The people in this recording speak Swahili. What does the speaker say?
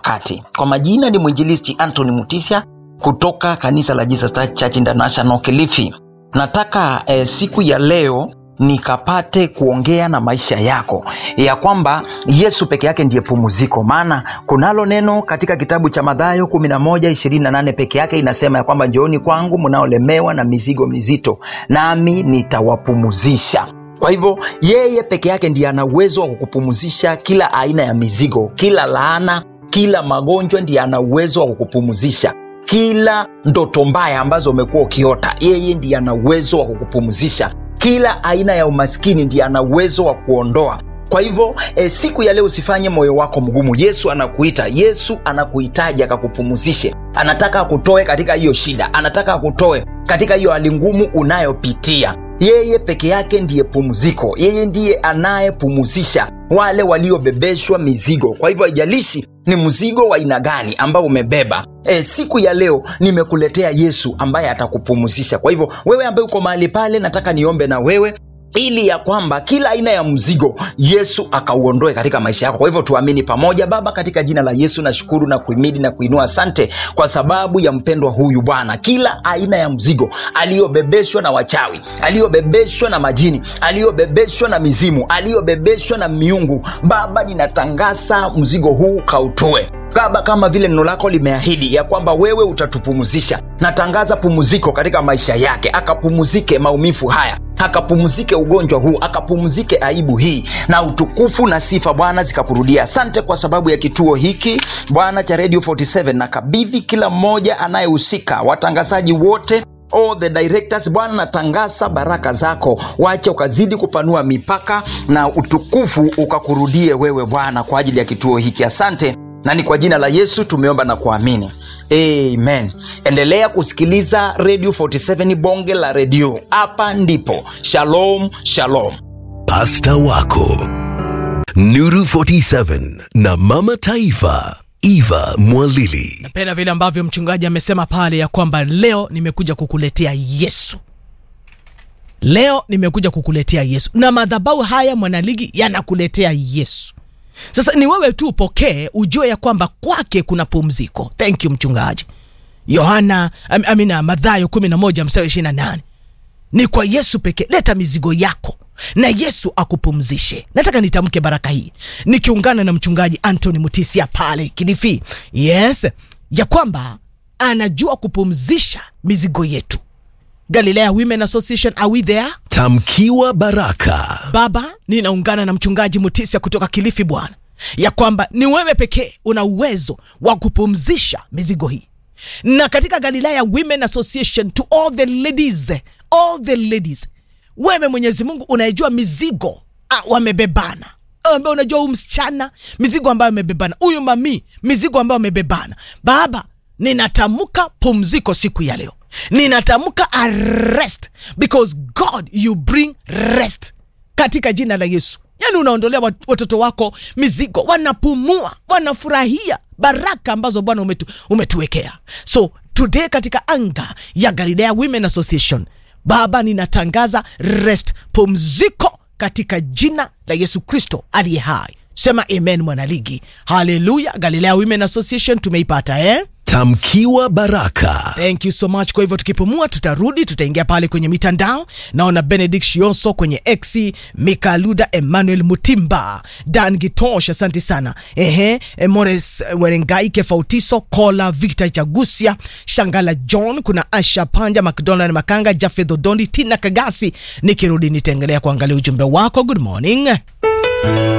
wakati. Kwa majina ni mwinjilisti Anthony Mutisya kutoka kanisa la Jesus Church International Kilifi. Nataka eh, siku ya leo nikapate kuongea na maisha yako ya kwamba Yesu peke yake ndiye pumziko. Maana kunalo neno katika kitabu cha Mathayo 11:28 peke yake inasema ya kwamba njooni kwangu mnaolemewa na mizigo mizito, nami nitawapumzisha. Kwa hivyo yeye peke yake ndiye ana uwezo wa kukupumzisha kila aina ya mizigo, kila laana, kila magonjwa, ndiye ana uwezo wa kukupumzisha kila ndoto mbaya ambazo umekuwa ukiota, yeye ndiye ana uwezo wa kukupumzisha. Kila aina ya umaskini ndiye ana uwezo wa kuondoa. Kwa hivyo e, siku ya leo usifanye moyo wako mgumu. Yesu anakuita, Yesu anakuhitaji akakupumzishe. Anataka akutoe katika hiyo shida, anataka akutoe katika hiyo hali ngumu unayopitia. Yeye peke yake ndiye pumziko, yeye ndiye anayepumzisha wale waliobebeshwa mizigo. Kwa hivyo haijalishi ni mzigo wa aina gani ambao umebeba. E, siku ya leo nimekuletea Yesu ambaye atakupumzisha. Kwa hivyo wewe ambaye uko mahali pale, nataka niombe na wewe ili ya kwamba kila aina ya mzigo Yesu akauondoe katika maisha yako. Kwa hivyo tuamini pamoja. Baba, katika jina la Yesu nashukuru na kuhimidi na kuinua, asante kwa sababu ya mpendwa huyu Bwana. Kila aina ya mzigo aliyobebeshwa na wachawi, aliyobebeshwa na majini, aliyobebeshwa na mizimu, aliyobebeshwa na miungu, Baba ninatangaza mzigo huu kautoe Baba, kama vile neno lako limeahidi ya kwamba wewe utatupumzisha. Natangaza pumziko katika maisha yake, akapumzike maumivu haya akapumzike ugonjwa huu, akapumzike aibu hii, na utukufu na sifa Bwana zikakurudia. Asante kwa sababu ya kituo hiki Bwana cha Radio 47 na kabidhi kila mmoja anayehusika, watangazaji wote all the directors Bwana, natangaza baraka zako, wacha ukazidi kupanua mipaka na utukufu ukakurudie wewe Bwana, kwa ajili ya kituo hiki. Asante na ni kwa jina la Yesu tumeomba na kuamini, amen. Endelea kusikiliza Radio 47 bonge la redio, hapa ndipo. Shalom, shalom. Pasta wako Nuru 47 na Mama Taifa Eva Mwalili. Napenda vile ambavyo mchungaji amesema pale ya kwamba leo nimekuja kukuletea Yesu. Leo nimekuja kukuletea Yesu, na madhabahu haya mwanaligi yanakuletea Yesu. Sasa ni wewe tu upokee, ujue ya kwamba kwake kuna pumziko. Thank you mchungaji. Yohana am, amina, Mathayo 11 mstari 28 ni kwa Yesu pekee. Leta mizigo yako na Yesu akupumzishe. Nataka nitamke baraka hii nikiungana na mchungaji Anthony Mutisia pale Kilifi, yes, ya kwamba anajua kupumzisha mizigo yetu. Galilea Women Association, are we there? Tamkiwa baraka. Baba, ninaungana na mchungaji Mutisia kutoka Kilifi, Bwana, ya kwamba ni wewe pekee una uwezo wa kupumzisha mizigo hii, na katika Galilea Women Association, to all the ladies, all the ladies, wewe Mwenyezi Mungu unayejua mizigo ah, wamebebana ambaye unajua huyu msichana mizigo ambayo amebebana, huyu mami mizigo ambayo amebebana. Baba, ninatamka pumziko siku ya leo ninatamka arrest because God you bring rest katika jina la Yesu. Yani unaondolea watoto wako mizigo, wanapumua, wanafurahia baraka ambazo Bwana umetu, umetuwekea. So today katika anga ya Galilea Women Association, Baba ninatangaza rest, pumziko katika jina la Yesu Kristo aliye hai. Sema amen, mwanaligi. Haleluya! Galilea Women Association tumeipata eh? Tamkiwa baraka. Thank you so much. Kwa hivyo tukipumua, tutarudi, tutaingia pale kwenye mitandao. Naona Benedict Shionso kwenye X, Mika Luda, Emmanuel Mutimba, Dan Gitosh, asante sana. Ehe, Mores Werengai, Kefautiso, Kola, Victor Chagusia, Shangala John, kuna Asha Panja, McDonald Makanga, Jafeth Odondi, Tina Kagasi. Nikirudi nitaendelea kuangalia ujumbe wako. Good morning.